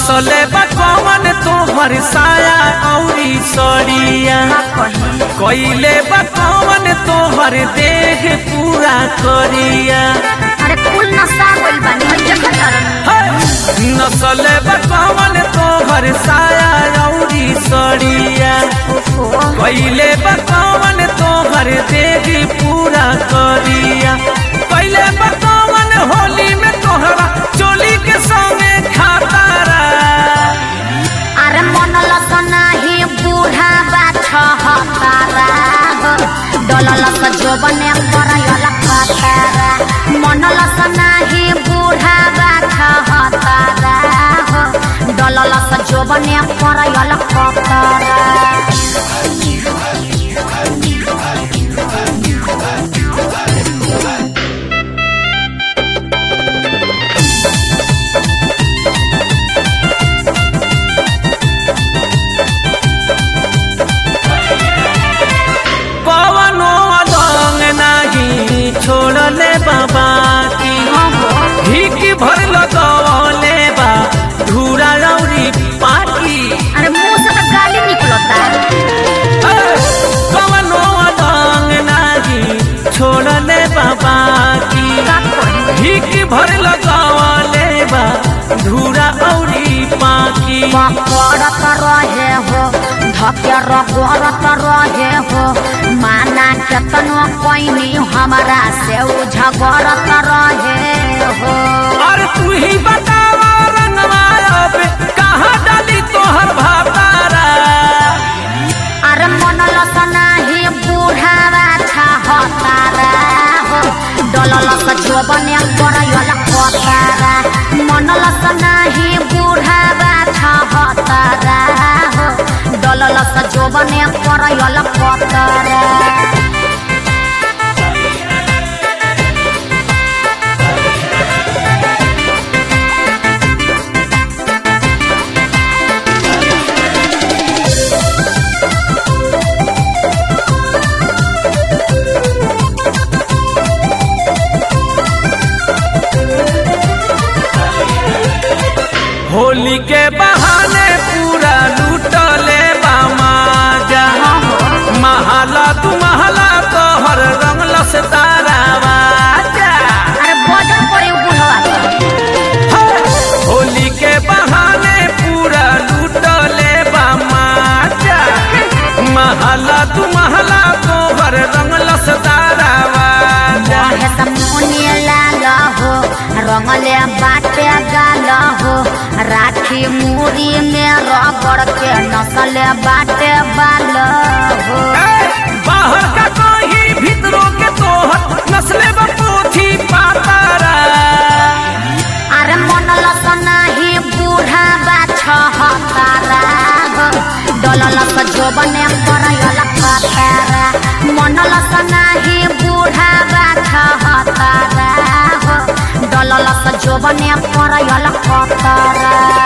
नसले बकवन तोहर साया औरी सड़िया कइले बकवन तोहर देह पूरा करिया अरे कुल नशा गइल बानी हम देखत हरन नसले बकवन तोहर साया औरी सड़िया कइले बकवन तोहर देह पूरा करिया कइले बकवन होली में तोहरा चोली के संगे खातारा अरे मन लस नाही बूढ़ा बा छहतारा हो डलल स जोबने करयल खतारा मन लस नाही बूढ़ा बा छहतारा हो डलल स जोबने करयल खतारा कवनो अदंग नाही छोड़ले बाबा की हिक भर लगवले बा धूरा रौरी पाकी अरे मुंह से तो गाली निकलता ए, कवनो अदंग नाही छोड़ले बाबा की का करी हिक भर लगवले बा धूरा औरी पाकी पकड़त रहे हो धके रगड़त रहे हो माना केतनो पैनी हमारा से उ झगड़त रहे हो और तू ही बतावा रंगवा अब कहाँ डाली तोहर भातारा अरे मन लस नाही बूढ़ावा छहतारा हो डलल स जोबने करयल कतारा मन लस नाही बूढ़ावा छहतारा हो डलल स जोबने करयल कतारा होली के बहाने पूरा लूटले बामाजा महला तू महला तोहर रंगल से तारावाजा अरे बजन करे उ बुढ़वा होली के बहाने पूरा लूटले बामाजा महला तू महला तोहर रंगल से तारावाजा हे समुने लाल हो रंगले बाटे गाल हो राखी मूरी में रगड़ के नसले बाटे बाल हो ए, बाहर का कहीं भीतरों के तोहर नस्ले व पोथी पातारा अरे मन लस नाही बूढ़ा बा छहतारा हो डलल स जोबने करयल खतारा मन लस नाही बूढ़ा बा छहतारा हो डलल स जोबने करयल खतारा